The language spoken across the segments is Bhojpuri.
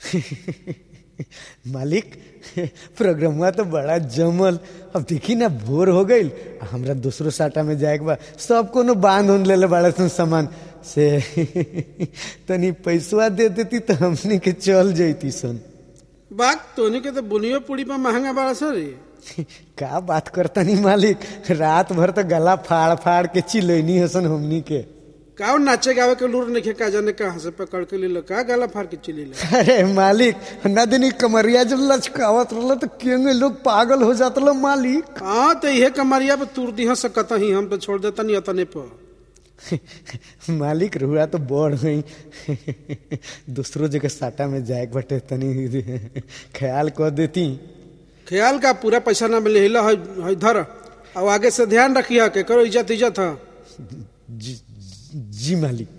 मालिक प्रोग्रामवा तो बड़ा जमल अब देखी ना भोर हो गईल आ हमरा दूसरो साटा में जाए के बा सब कोनो बांध उन लेले बड़ा सन सामान से तनी पैसवा दे देती तो हमनी के चल जैती सन बात तोनी के तो बुनियो पूरी पर महंगा बड़ा सर का बात करता नहीं मालिक रात भर तो गला फाड़ फाड़ के चिलैनी हसन हमनी के का नाचे गावे के लूर नहीं का जाने कहाँ से पकड़ के ले का गला फाड़ के चिली ले अरे मालिक ना दिन कमरिया जब लचकावत रहल तो केंगे लोग पागल हो जात रहो मालिक हाँ तो इहे कमरिया पे तूर दी सकता ही हम तो छोड़ देता नहीं अतने पर मालिक रुआ तो बढ़ गई दूसरो जगह साटा में जाए के बटे तनी ख्याल कर देती ख्याल का पूरा पैसा ना मिले हिला है धर अब आगे से ध्यान रखिया के करो इज्जत इज्जत है जी, जी मालिक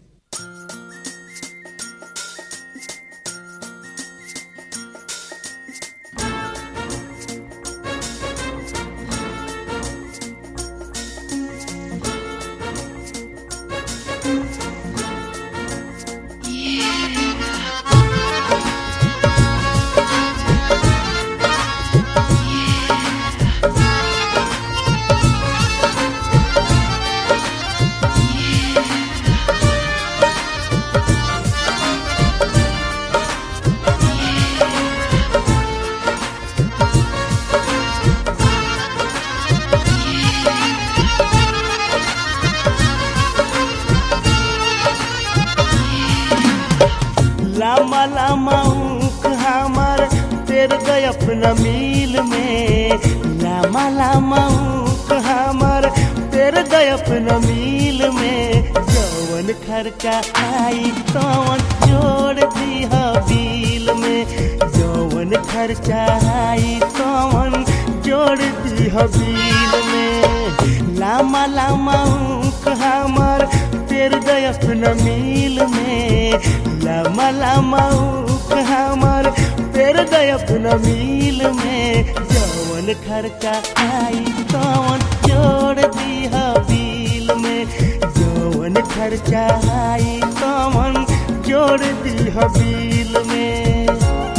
लामा लामा ऊख हमार तेर गए अपना मील में लामा लामा ऊख हमार तेर गए अपना मील में जवन खर्चा आई तवन जोड़ दी बिल में जवन खर्चा आई तवन जोड़ दी बिल में लामा लामा ऊख हमार तेर गए अपना मील में लामा लामा ऊख हमार तेर गए अपना मील में जवन खर्चा आई तवन जोड़ दी बिल में जवन खर्चा आई तवन जोड़ दी बिल में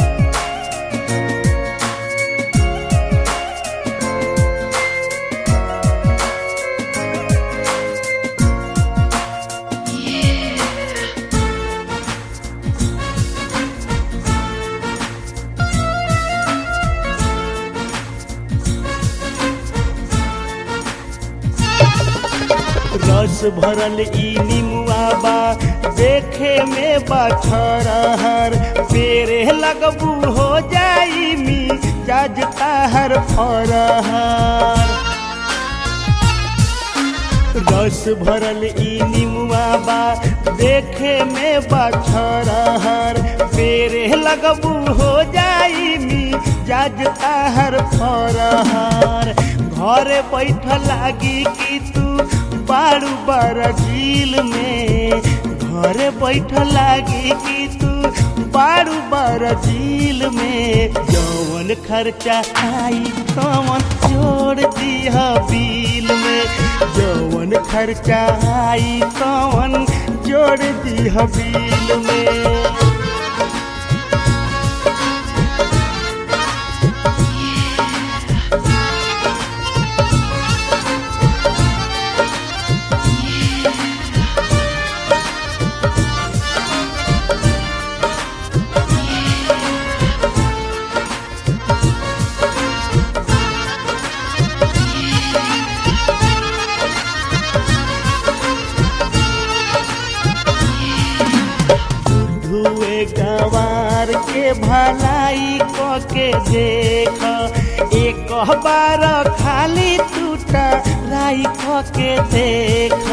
रस भरल ई निमुआ बा देखे में बाछरहर पेरे लगबू हो जाई मी जज ताहर फरहर रस भरल ई निमुआ बा देखे में बाछरहर पेरे लगबू हो जाई मी जज ताहर फरहर घरे बैठ लागी कि तू बारू बारा झील में घरे बैठ लागी कि तू बारू बारा झील में जवन खर्चा आई तवन जोड़ दिह बिल में जवन खर्चा आई तवन जोड़ दिह बिल में धुए गवार के भलाई क के देख एक बार खाली टूटा राई क के देख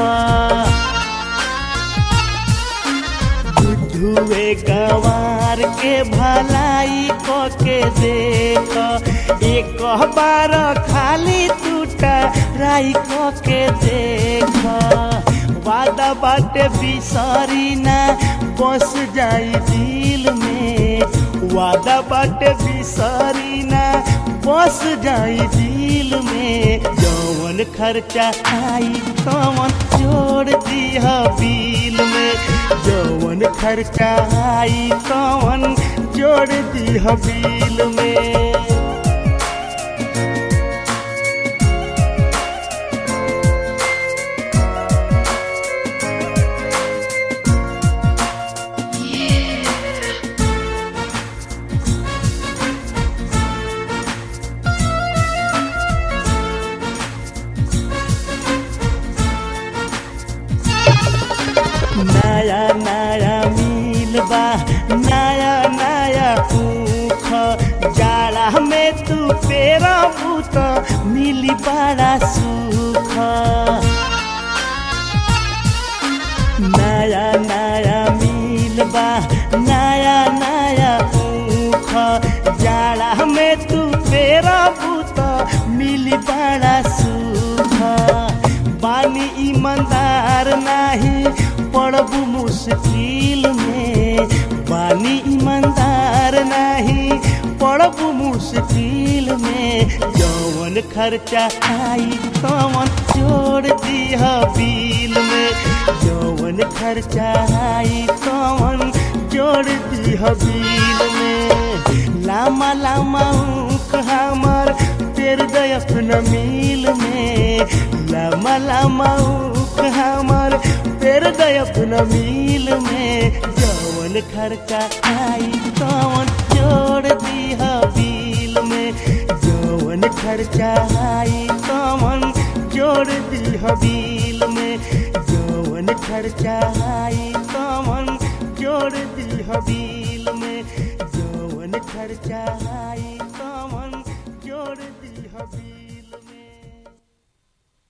धुए गवार के भलाई क के देख एक बार खाली टूटा राई क के देख वादा बाटे बिसरी ना बस जाई दिल में वादा बाटे बिसरी ना बस जाई दिल में जवन खर्चा आई तवन जोड़ दिह बिल में जवन खर्चा आई तवन जोड़ दी बिल में नया नया मिल बा नया नया ऊख जाड़ा में तू पेरा बूत मिली बड़ा सुख नया नया मिल बा नया नया ऊख जाड़ा में तू पेरा बूत मिली बड़ा सुख बानी ईमानदार नाही पड़बू मुश्किल में बानी ईमानदार नहीं पड़बू मुश्किल में जौन खर्चा आई तवन जोड़ दिह बिल में जौन खर्चा आई तवन जोड़ दिह बिल में लामा लामा ऊख हमर तेर दय अपना मिल में लामा लामा ऊख हमर तेर दय अपना मिल में जवन खर्चा आई तवन जोड़ दिह बिल में जवन खर्चा आई तवन जोड़ दिह बिल में जवन खर्चा आई तवन जोड़ दिह बिल में जवन खर्चा आई तवन जोड़ दिह बिल